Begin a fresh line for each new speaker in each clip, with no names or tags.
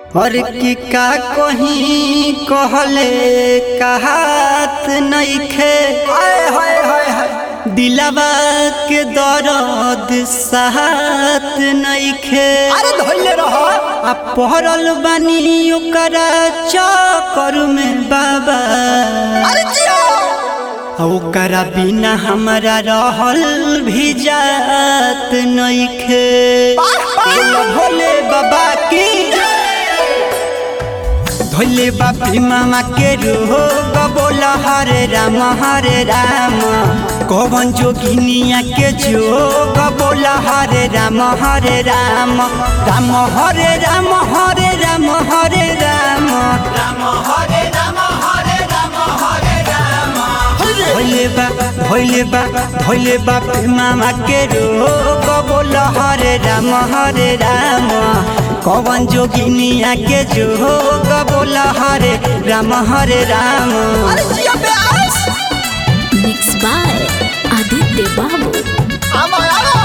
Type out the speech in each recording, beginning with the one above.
और की का कहीं कहले कहात नइखे
हाय हाय हाय हाय
दिलवा के दर्द साथ नइखे
अरे धोइले रह
आ पहरल बानी ओकरा चक्कर में बाबा
अरे जियो
आ ओकरा बिना हमरा रहल भी जात नइखे बोलो भोले बाबा की भोले बापी मामा के रूहो बोला हरे राम हरे राम कौन जोगिनिया के जोग बोला हरे राम हरे राम राम हरे राम हरे राम हरे राम भोले बा भोले बा भोले बाप मामा के रोग बोल हरे राम हरे राम कौन जोगिनिया के जोग बोल हरे राम हरे राम
अरे जियो ब्यास
मिक्स बाय आदित्य बाबू
आवा आवा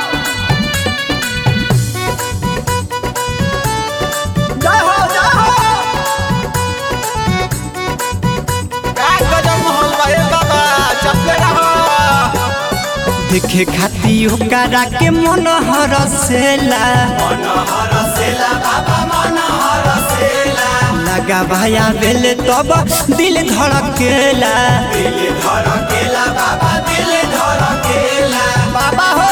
जय हो जय हो का गजब माहौल बा हे बाबा चपले रहो
देखे खाती ओकरा के मन हरसेला लगा भाया बेले तब दिल धड़केला
बाबा हो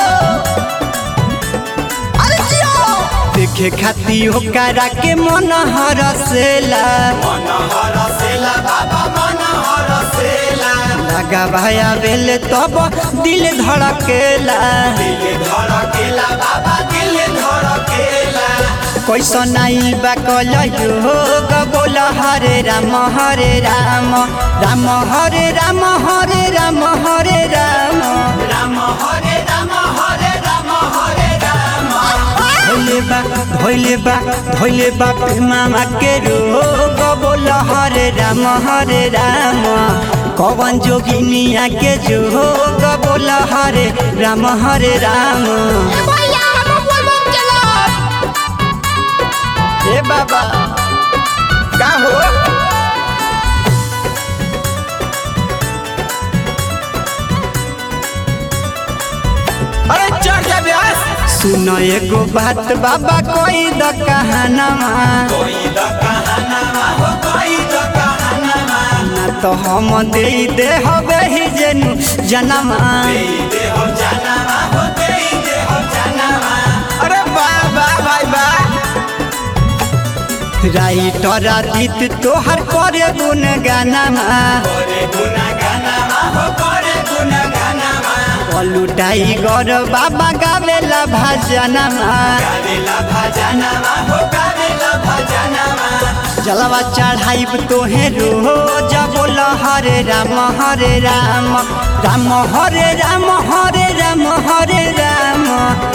अरे जियो
देखे खाती ओकरा के मन हरसेला लगा भाया बेले तब दिल धड़केला कैसन आई बा कल योग बोल हरे राम हरे राम राम हरे राम हरे राम हरे राम भोले बा भोले बा भोले बाप मामा के रोग बोल हरे राम हरे राम कौन जोगिनिया के जोग बोल हरे राम हरे राम
भैया हम बोल बोल चलो ए बाबा का हो अरे चढ़ जा ब्यास
सुन एगो बात बाबा कोई द कहानमा ना तो हम दे दे हवे ही जेनु जनमा
अरे वाह वाह भाई वाह
राइटर आदित तोहर करे गुन गानमा बोलू टाइगर बाबा गावेला भजनमा जलवा चढ़ाइब तोहे रोज बोल हरे राम हरे राम राम हरे राम हरे राम हरे राम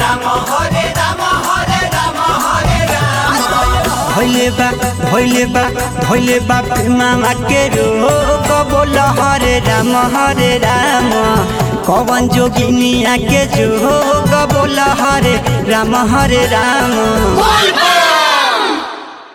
भोले बा भोले बा भोले बाप मामा के रोग बोल हरे राम हरे राम कौन जोगिनिया के जोग बोल हरे राम हरे राम
बोल बोल